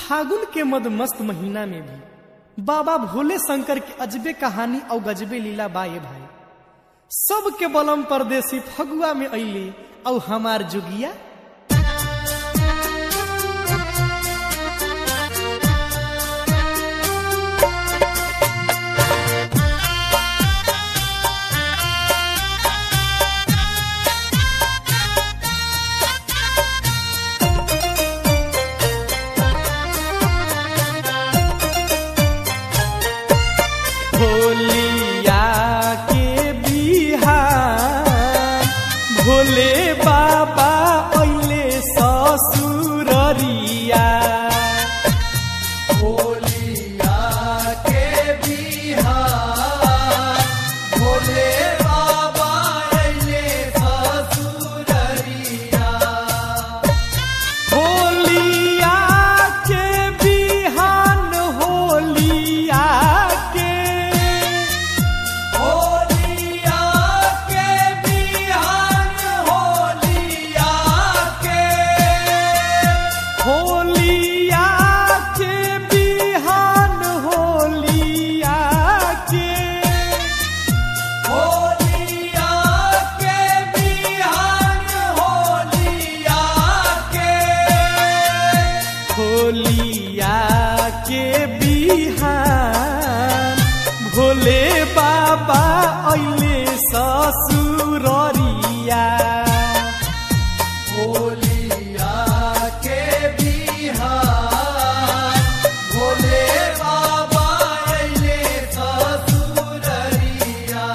फागुन के मद मस्त महीना में भी बाबा भोले शंकर के अजबे कहानी और गजबे लीला बाए भाई सबके बलम परदेसी फगुआ में अली और हमार जुगिया भोलिया के बिहार भोले बाबा अइले ससुररिया भोलिया के बिहार भोले बाबा अइले ससुररिया होलिया के बिहान होलिया के होलिया के बिहान होलिया के होलिया के बिहान होलिया के होलिया के बिहान होलिया के होलिया के बिहान भोले बाबा अइले ससुररिया होलिया के बिहार भोले बाबा अइले ससुररिया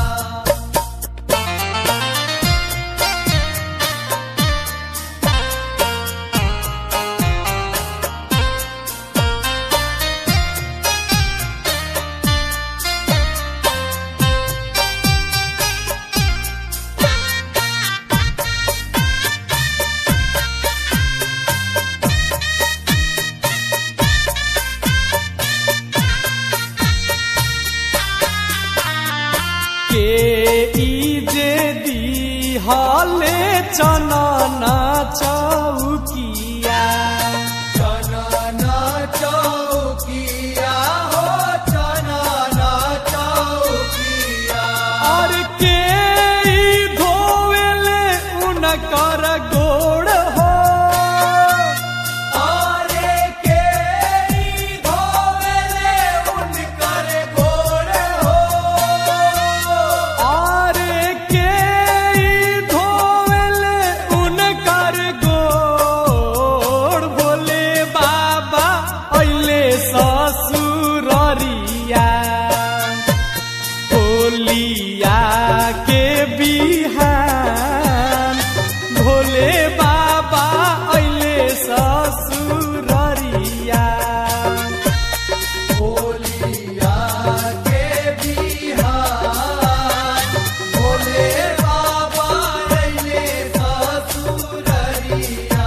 के ई जे दी हले चनना चौकिया चनना चौकिया हो चनना चौकिया और के ई धोवेले उनकर गोड़ हो आरे के ई धोवेले उनकर गोड़ हो और के ई धोवेले उनकर गोड़ बोले बाबा अइले ससुररिया होलिया के बिहान भोले बाबा अइले ससुररिया होलिया के बिहार भोले बाबा अइले ससुररिया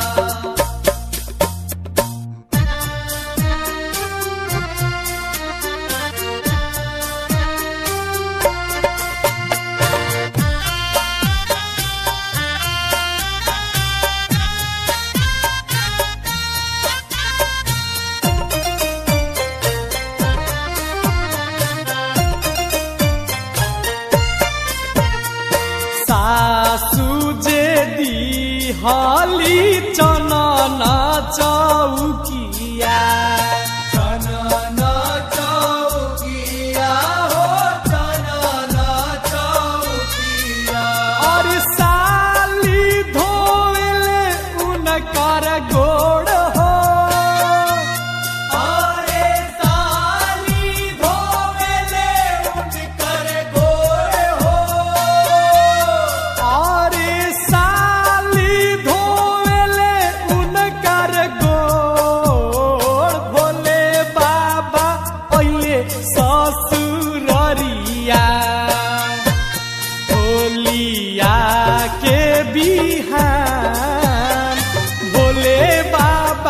सासु जे दी हाली चनना चौकिया चनना चौकिया हो चनना चौकिया और साली धोले उनकर गोड़ हो आरे साली धोवेले उनकर गोड़ हो और साली धोले उनकर गोड़ भोले बाबा अइले ससुररिया होलिया के बिहान भोले बाबा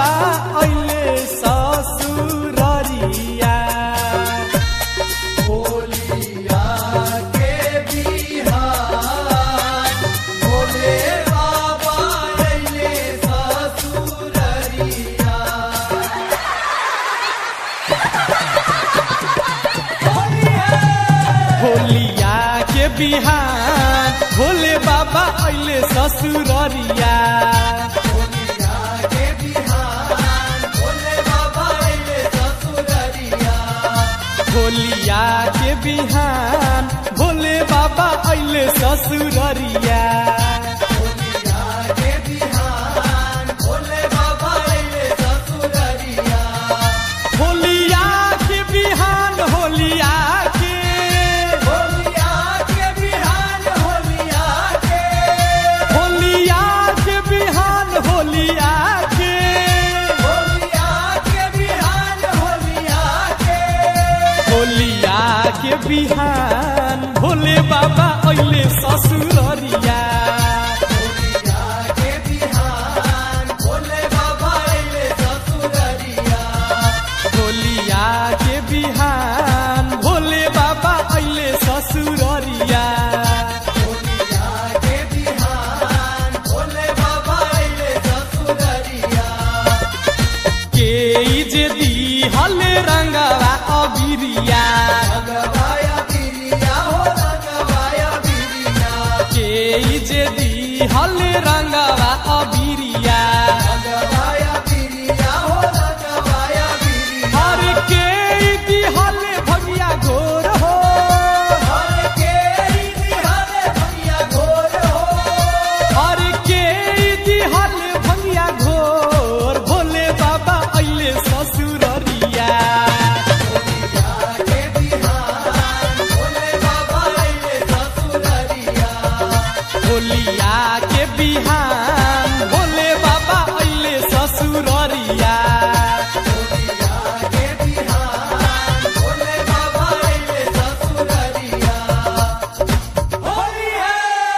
बिहान भोले बाबा अइले ससुररिया होलिया के बिहान भोले बाबा अइले ससुररिया होलिया के बिहान भोले बाबा अइले ससुररिया होलिया के बिहान भोले बाबा अइले ससुररिया होलिया के बिहान होलिया के होलिया के बिहान होलिया के होलिया के बिहान होलिया के होलिया के बिहान होलिया के होलिया के बिहान भोले बाबा अइले ससुररिया होलिया के बिहान भोले बाबा अइले ससुररिया होलिया के बिहान भोले बाबा अइले ससुररिया होलिया के बिहान भोले बाबा अइले ससुररिया के जे दी हले रंगवा अबिरिया रंगवाया बिरिया हो रंगवाया बिरिया के जे दी हले रंगवा अबिरिया रंगवाया बिरिया हो रंगवाया बिरिया हर के दी हले भगिया घोर हो हर के हरे भैया घोर हो हर के दी हले भगिया घोर भोले बाबा अइले ससुररिया होलिया के बिहान भोले बाबा अइले ससुररिया होलिया के बिहान भोले बाबा अइले ससुररिया होलिया के बिहान भोले बाबा अइले ससुररिया होली है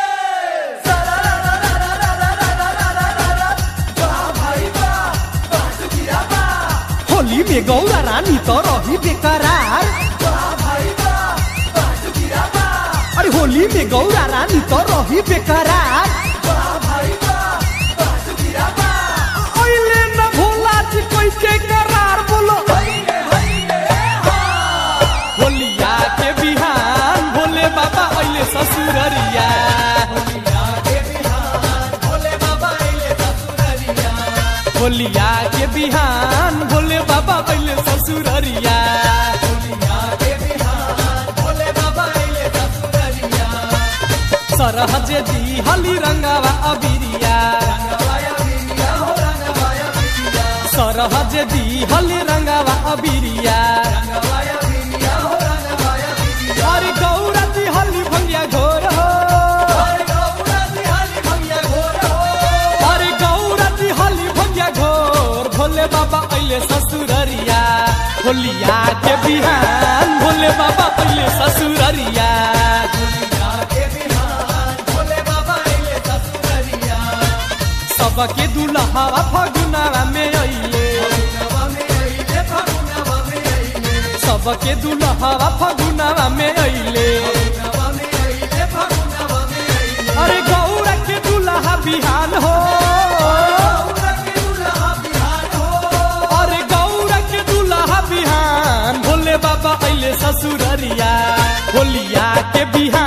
वाह भाई वाह वाह सुखिया वाह होली में गौरा रानी तो रही बेकरार वाह भाई वाह वाह सुखिया वाह अरे होली में गौरा रानी तो रही बेकरार वाह भाई वाह वाह सुखिया वाह अइले न भोला जी कोई के करार बोलो हइले हइले हा होलिया के बिहान भोले बाबा अइले ससुररिया होलिया के बिहान भोले बाबा अइले ससुररिया होलिया के बिहान भोले बाबा अइले ससुररिया होलिया के बिहान भोले बाबा अइले ससुररिया सरहज दी हली रंगावा अबिरिया रंगवाया बिरिया हो रंगवाया बिरिया सरहज दी हली रंगावा अबिरिया रंगवाया बिरिया हो रंगवाया बिरिया अरे गौरा दी हली भंगिया घोर हो हर गौरा बिहारी भैया घोर हो अरे गौरा दी हली भंगिया घोर भोले बाबा अइले ससुररिया होलिया के बिहान भोले बाबा अइले ससुररिया होलिया के बिहान भोले बाबा अइले ससुररिया सबके दुल्हावा फगुनावा में अइले फगुनवा में अइले फगुनवा में अइले सबके दुल्हावा फगुनावा में अइले फगुनवा में अइले फगुनवा में अइले अरे गौरा के दुल्हा बिहान हो गौरा के दुल्हा बिहान हो अरे गौरा के दुल्हा बिहान भोले बाबा अइले ससुररिया होलिया के बिहान